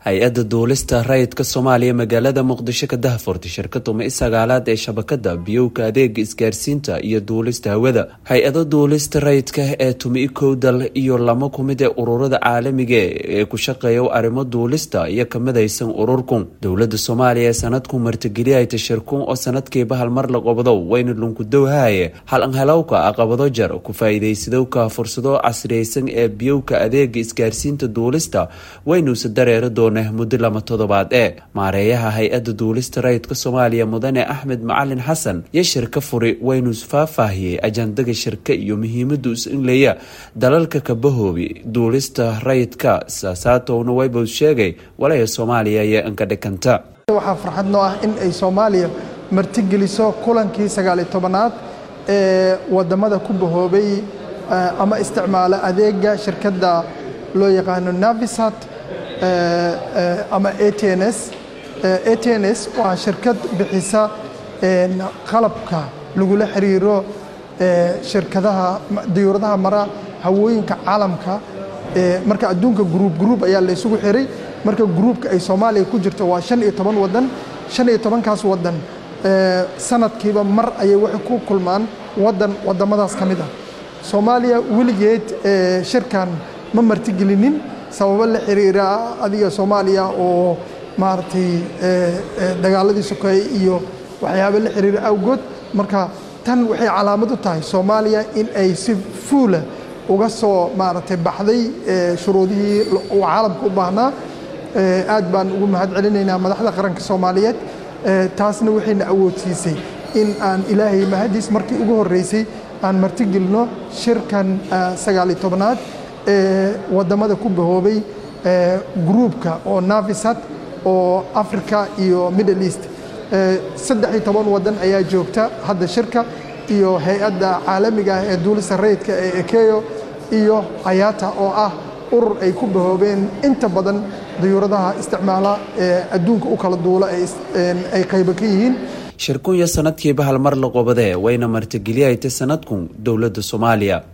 hay-adda duulista rayidka soomaaliya magaalada muqdisho ka dahfurtay shirkada mi sagaalaad ee shabakada biyowka adeega isgaarsiinta iyo duulista hawada hay-ada duulista rayidka ee tumi kow dal iyo lama kumid ee ururada caalamiga ee ku shaqeeya arrimo duulista iyo kamidaysan ururkun dowlada soomaaliya ee sanadku martigeliyayta shirkun oo sanadkiiba halmar la qabdo wayna lunkudowhaye halanhalowka aqabado jar ku faa-iideysadowka fursado casriyeysan ee biyowka adeega isgaarsiinta duulista waynuusa dareera doona muddo lama toddobaad ee maareeyaha hay-adda duulista rayidka soomaaliya mudane axmed macalin xasan iyo shirka furi waynuus faahfaahiyey ajandaga shirka iyo muhiimadu is-inleya dalalka kabahoobi duulista rayidka saasaatowna waybow sheegay walaya soomaaliya iyo inkadhikanta waxaa farxad noo ah in ay soomaaliya martigeliso kulankii sagaaliyo tobanaad ee wadamada ku bahoobay ama isticmaala adeega shirkadda loo yaqaano navisat ama atns atns waa shirkad bixisa qalabka lagula xiriiro shirkadaha diyuuradaha mara hawooyinka caalamka marka adduunka gruub gruub ayaa la isugu xiray marka gruubka ay soomaaliya ku jirto waa shan iyo toban wadan shan iyo tobankaas wadan sanadkiiba mar ayay waxay ku kulmaan wadan wadamadaas ka mid ah soomaaliya weligeed shirkan ma martigelinin sababo la xiriira adiga soomaaliya oo maaragtay dagaaladii sokeeye iyo waxyaaba la xiriira awgood marka tan waxay calaamad u tahay soomaaliya in ay si fuula uga soo maaragtay baxday shuruudihii uu caalamka u baahnaa aad baan ugu mahad celinaynaa madaxda qaranka soomaaliyeed taasna waxayna awoodsiisay in aan ilaahay mahadiis markii ugu horreysay aan martigelino shirkan sagaaliyo tobnaad ee wadamada ku bahoobay gruubka oo navisat oo africa iyo middle east saddex iyo toban wadan ayaa joogta hadda shirka iyo hay-adda caalamiga ah ee duulista rayidka ee ekeyo iyo ayata oo ah urur ay ku bahoobeen inta badan dayuuradaha isticmaala ee adduunka u kala duula ay qaybo ka yihiin shirkunya sanadkiiba halmar la qobadee wayna martigeliyaytay sanadkun dowladda soomaaliya